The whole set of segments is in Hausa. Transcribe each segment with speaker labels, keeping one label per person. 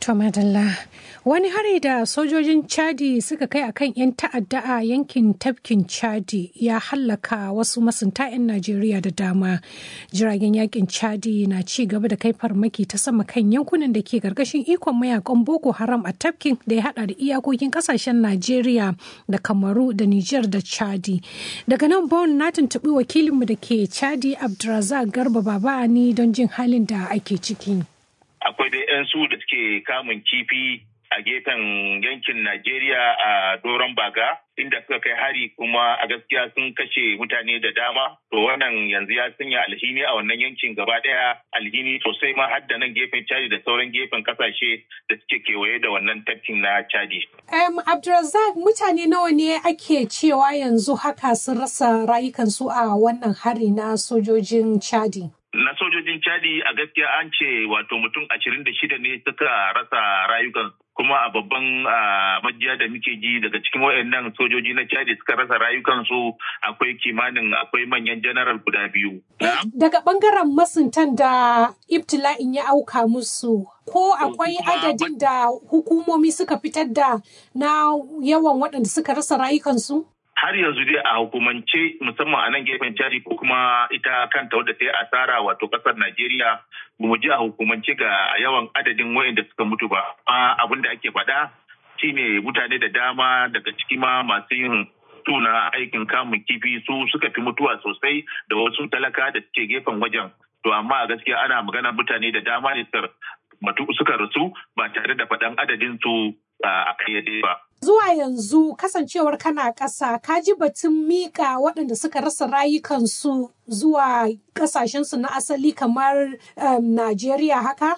Speaker 1: To madalla wani hari da sojojin Chadi suka kai akan 'yan ta'adda a yankin tafkin Chadi ya hallaka wasu masunta 'yan Najeriya da dama. Jiragen yakin Chadi na ci gaba da kai farmaki ta sama kan yankunan da ke karkashin ikon mayakan Boko Haram a tafkin da ya hada da iyakokin kasashen Najeriya da Kamaru da Nijar da Chadi. Daga nan Bon na tuntuɓi wakilinmu da ke Chadi Abdulrazak Garba Babani don jin halin da ake ciki.
Speaker 2: akwai dai 'yan su da suke kamun kifi a gefen yankin Najeriya a doron baga inda suka kai hari kuma a gaskiya sun kashe mutane da dama to wannan yanzu ya sanya alhini a wannan yankin gaba daya alhini sosai ma har da nan gefen Chadi da sauran gefen kasashe da suke kewaye da wannan tafkin na Chadi.
Speaker 1: Um, Abdulrazak mutane nawa ne ake cewa yanzu haka sun rasa rayukansu a wannan hari na sojojin Chadi?
Speaker 2: na sojojin chadi a gaskiya an ce wato mutum ashirin da shida ne suka rasa rayukan kuma a babban majiya da muke ji daga cikin wayannan sojoji na chadi suka rasa rayukansu akwai kimanin akwai manyan janaral guda biyu
Speaker 1: daga bangaren masuntan da ibtila'in ya auka musu ko akwai adadin da hukumomi suka fitar da na yawan waɗanda suka rasa rayukansu
Speaker 2: har yanzu dai a hukumance musamman a nan gefen jari ko kuma ita kanta wadda ta yi asara wato kasar Najeriya mu ji a hukumance ga yawan adadin wayanda suka mutu ba. Abin da ake faɗa shine mutane da dama daga ciki ma masu yin tuna aikin kamun kifi su suka fi mutuwa sosai da wasu talaka da suke gefen wajen. To amma a gaskiya ana magana mutane da dama ne suka rasu ba tare da faɗan adadin su a kayyade ba.
Speaker 1: Zuwa yanzu kasancewar kana ƙasa, ka ji batun miƙa waɗanda suka rasa rayukansu zuwa ƙasashensu na asali kamar um, Najeriya haka?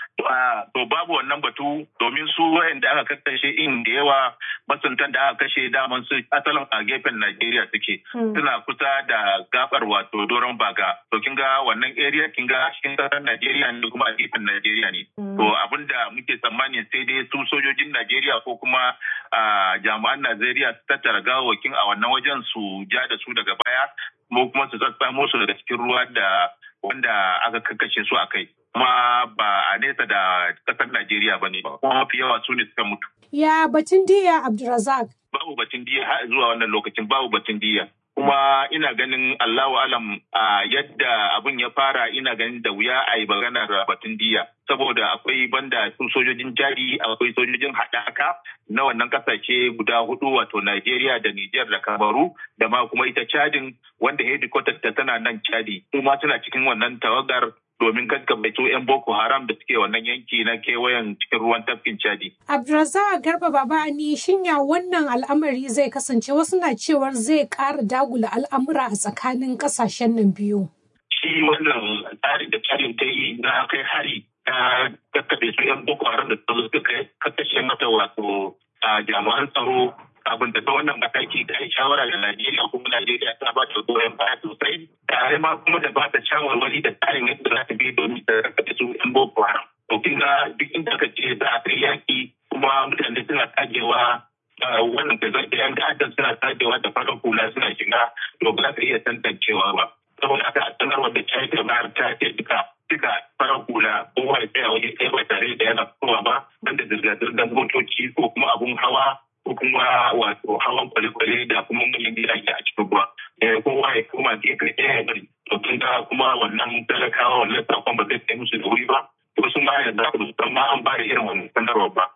Speaker 2: To babu wannan batu domin su wayanda aka kakkashe in da yawa masuntan da aka kashe daman su asalin a gefen Najeriya suke suna kusa da gabar wato doron baga. To kin ga wannan area kin ga cikin kasar Najeriya ne kuma a gefen Najeriya ne. To abinda muke tsammani sai dai su sojojin Najeriya ko kuma jami'an Najeriya su tattara gawawakin a wannan wajen su ja da su daga baya ko kuma su tsatsamo su daga cikin ruwa da wanda aka kakkashe su a kai. kuma ba a nesa da kasar Najeriya ba ne kuma mafi yawa su ne suka mutu.
Speaker 1: Ya batun diya Abdulrazak.
Speaker 2: Babu batun diya har zuwa wannan lokacin babu batun diya. Kuma ina ganin Allahu alam a yadda abin ya fara ina ganin da wuya a yi maganar batun diya. Saboda akwai banda su sojojin jari akwai sojojin haɗaka na wannan kasashe guda hudu wato Najeriya da Nijar da Kamaru da ma kuma ita Chadin wanda hedikwatar ta tana nan Chadi. Kuma suna cikin wannan tawagar domin kakkabaito 'yan Boko Haram da suke wannan yanki na kewayen cikin ruwan tafkin Chadi.
Speaker 1: Abdulrazak Garba Babani shinya wannan al'amari zai kasance wasu na cewar zai ƙara dagula al'amura a tsakanin ƙasashen nan biyu.
Speaker 2: Shi wannan tsari da Chadin ta yi na kai hari ta kakkabe su 'yan Boko Haram da suka kakkashe mata wato jami'an tsaro abin da ta wannan mataki ta yi shawara da Najeriya kuma Najeriya ta ba ta goyon baya sosai tare ma kuma da ba ta shawarwari da tsarin yadda za ta bi domin ta raka su yan boko haram. To kin ga duk inda ka ce za a kai yaki kuma mutane suna tagewa wannan da zai yan ta'addan suna tagewa da farar hula suna shiga to ba za ka iya tantancewa ba. Saboda haka a sanarwar da ta yi ta bayar ta ce duka duka farar hula kowa ya tsaya waje ɗaya ba tare da yana kowa ba banda zirga-zirgar motoci ko kuma abun hawa ko kuma wato hawan kwale-kwale da kuma manyan gidaje a cikin ruwa kowa ya koma gefe ɗaya ya bari to tun da kuma wannan talakawa wannan sakon ba zai kai musu da wuri ba wasu ma yanzu aka san ma an bada irin wannan sanarwar ba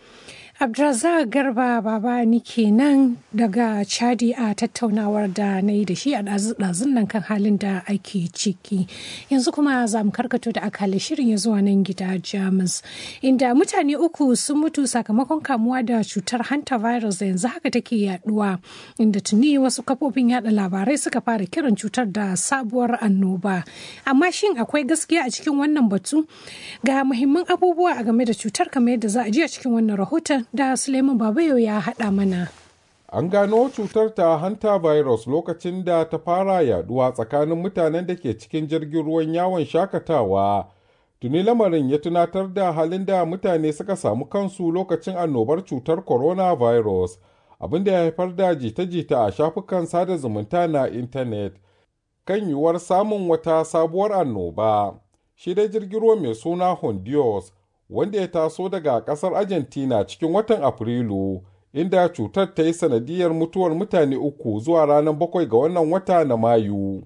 Speaker 1: Abdulrazak Garba Baba ni kenan daga Chadi a tattaunawar da na yi da shi a ɗazun nan kan halin da ake ciki. Yanzu kuma za mu karkato da akali shirin ya zuwa nan gida Jamus. Inda mutane uku sun mutu sakamakon kamuwa da cutar hanta virus da yanzu haka take yaduwa. Inda tuni wasu kafofin yada labarai suka fara kiran cutar da sabuwar annoba. Amma shin akwai gaskiya a cikin wannan batu? Ga muhimman abubuwa a game da cutar kamar yadda za a ji a cikin wannan rahoton da Suleiman Babayo ya haɗa mana.
Speaker 3: An gano cutar ta hanta virus lokacin da ta fara yaduwa tsakanin mutanen da ke cikin jirgin ruwan yawon shakatawa. Tuni lamarin ya tunatar da halin da mutane suka samu kansu lokacin annobar cutar coronavirus, abin da ya haifar da jita-jita a shafukan sada zumunta na intanet kan yiwuwar samun wata sabuwar annoba. Shi dai jirgin ruwa mai suna Honduras wanda ya taso daga ƙasar Argentina cikin watan Afrilu, inda cutar ta yi sanadiyar mutuwar mutane uku zuwa ranar bakwai ga wannan wata na Mayu.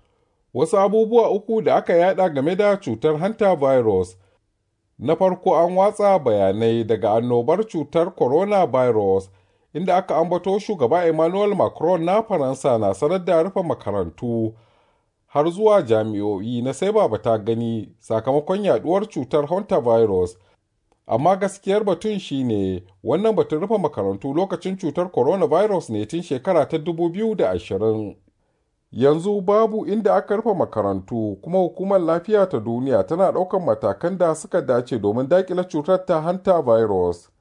Speaker 3: Wasu abubuwa uku da aka yada game da cutar hanta virus. Na farko an watsa bayanai daga annobar cutar coronavirus inda aka ambato shugaba Emmanuel Macron na Faransa na sanar da rufe makarantu har zuwa jami'o'i na sai ba ta gani sakamakon yaduwar cutar hantavirus. Amma gaskiyar batun shine wannan batun rufe makarantu lokacin cutar coronavirus ne tun shekara ta 2020. Yanzu babu inda aka rufe makarantu kuma hukumar lafiya ta duniya tana ɗaukar matakan da suka dace domin daƙile cutar ta hanta virus.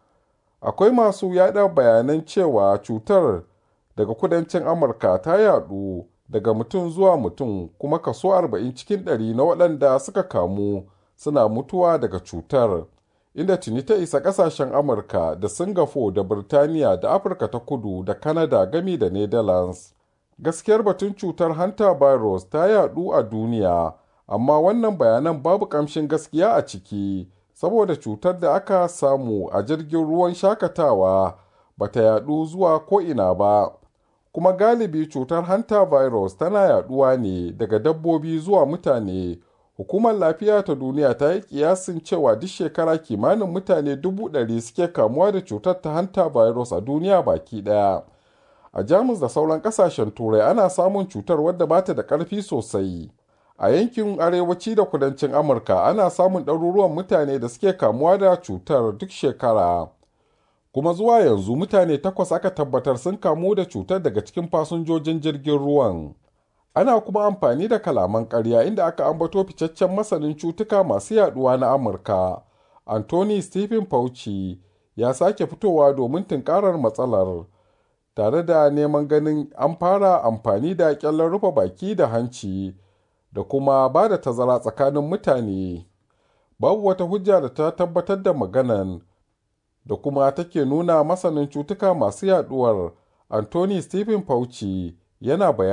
Speaker 3: Akwai masu yada bayanan cewa cutar daga kudancin Amurka ta yadu daga mutum zuwa mutum kuma kaso 40 cikin ɗari na waɗanda suka kamu suna mutuwa daga cutar. Inda tuni ta isa ƙasashen Amurka da Singapore da Birtaniya da Afirka ta kudu da Canada gami da Netherlands. gaskiyar batun cutar hanta virus ta yadu a duniya amma wannan bayanan babu kamshin gaskiya a ciki saboda cutar da aka samu a jirgin ruwan shakatawa bata yadu zuwa ko'ina ba kuma galibi cutar hanta virus tana yaduwa ne daga dabbobi zuwa mutane hukumar lafiya ta duniya ta yi kiyasin cewa duk shekara kimanin mutane dubu ɗari suke kamuwa da cutar ta hanta virus a duniya baki ɗaya. a jamus da sauran kasashen turai ana samun cutar wadda ba ta da ƙarfi sosai a yankin arewaci da kudancin amurka ana samun ɗaruruwan mutane da suke kamuwa da cutar duk shekara kuma zuwa yanzu mutane takwas aka tabbatar sun kamu da cutar daga cikin fasinjojin jirgin ruwan ana kuma amfani da kalaman ƙarya inda aka ambato ficaccen masanin cutuka masu yaduwa na amurka anthony stephen fauci ya sake fitowa domin tunkarar matsalar tare da neman ganin an fara amfani da kyallar rufe baki da hanci da kuma ba da tazara tsakanin mutane babu wata hujja da ta tabbatar da maganan da kuma take nuna masanin cutuka masu yaduwar anthony stephen fauci yana bayani